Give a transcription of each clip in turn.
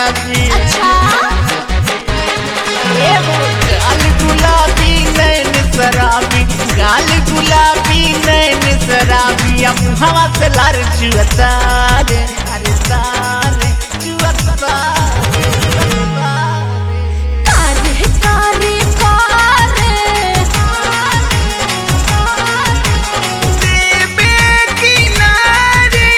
शराबी अच्छा गाल गुलाबी नैन शराबी गाल गुलाबी नैन शराबी अब हवा से लार चुअता रे अरे तारे चुअता रे, चुअता रे। कारे कारे कारे देबे किनारे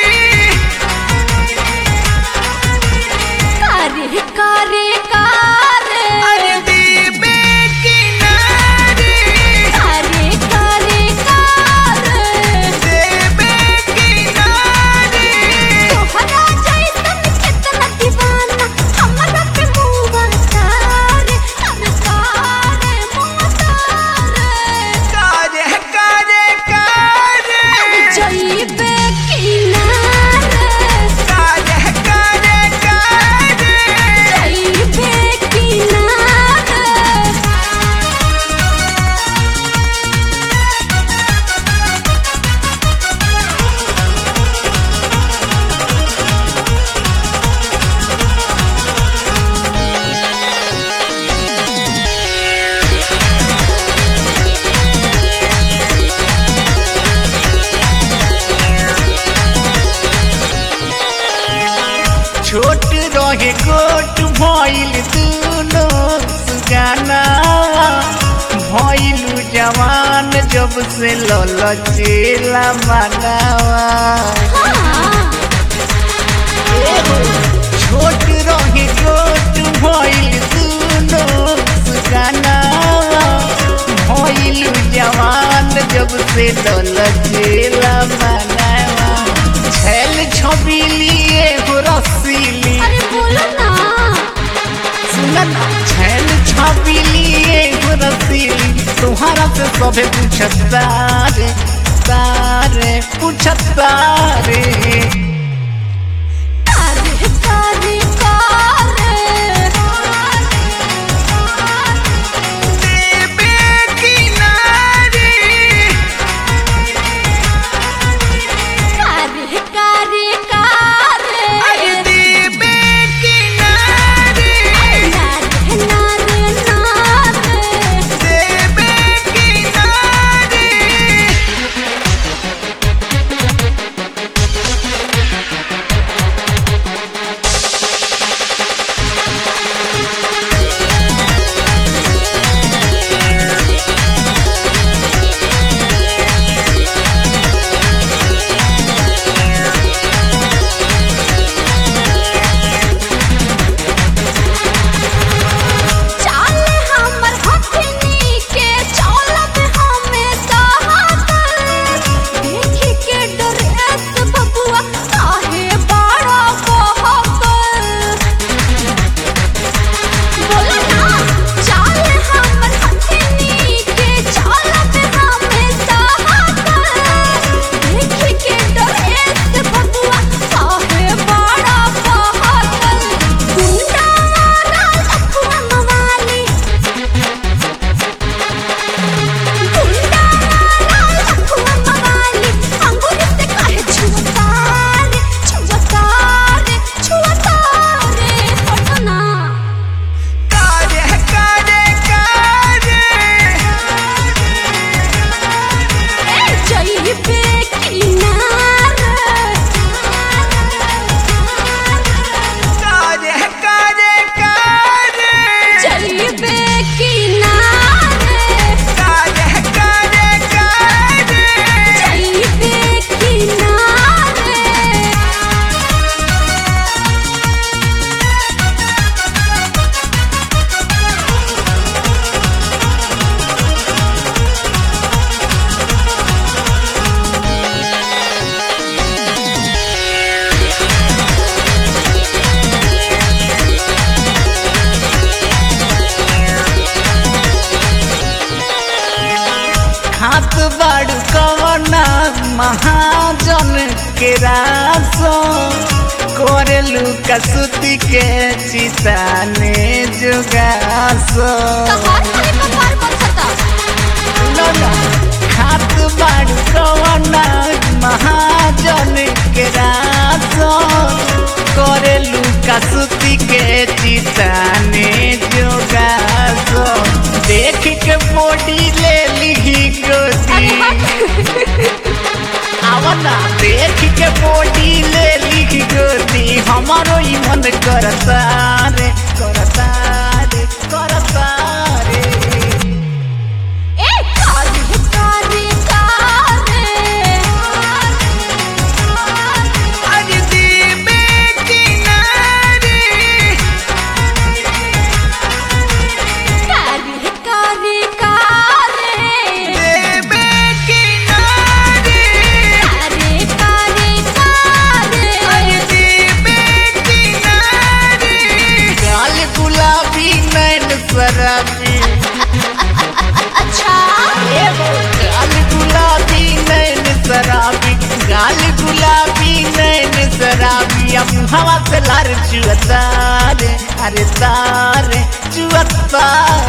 कारे कारे कारे अरे देबे किनारे कारे कारे कारे देबे किनारे तोहरा जैसन कितना दीवाना हमरा पे मुआ तारे हम तारे मुआ तारे कारे कारे कारे जइबे किनारे कारे कारे कारे जइबे किनारे छोट रहे गोट भइल दुनो सुगाना भइलु जवान जब से ललचेला मनावा छोट रहे गोट भइल दुनो सुगाना भइलु जवान जब से ललचेला मनावा छैल छबिलिए हो रसीली अरे बोलो ना सुनन छैल छबिलिए हो रसीली तुम्हारा से सभे पूछता रे तारे पूछता रे कारे कारे कारे देबे किनारे कारे कारे कारे अरे देबे किनारे नारे नारे नारे देबे किनारे चाले हमर हथनी के चौलत हमें सहातल देखी के डरेस बबुआ काहे बड़ा बहकल बोलो ना चाले हमर हथनी के चौलत हमें सहातल देखी के डरेस बबुआ काहे बड़ा बहकल गुंडा वाला लखुआ मवाली गुंडा वाला लखुआ मवाली अंगूर से काहे छुअतारे छुअतारे छुअतारे पटना कारे कारे कारे ए जइबे किनारे कारे कारे कारे जइबे किनारे कारे कारे कारे जइबे किनारे हाथ बाड़ कवना महाजन के रासो करेलू कसुती के चिताने जुगासो तहार खाली कपार बचता लोला हाथ बाड़ कवना महाजन के रासो करेलू कसुती के के बॉडी ले लिख गोदी हमारो ही मन करता रे करता रे करता रे ए कारे कारे कारे आज दीबे किनारे कारे कारे कारे देबे किनारे कारे कारे कारे आज दीबे किनारे गाल गुलाबी नैन शराबी अच्छा गाल गुलाबी नैन शराबी गाल गुलाबी नैन शराबी अब हवा से लार चुअता रे अरे तारे चुअता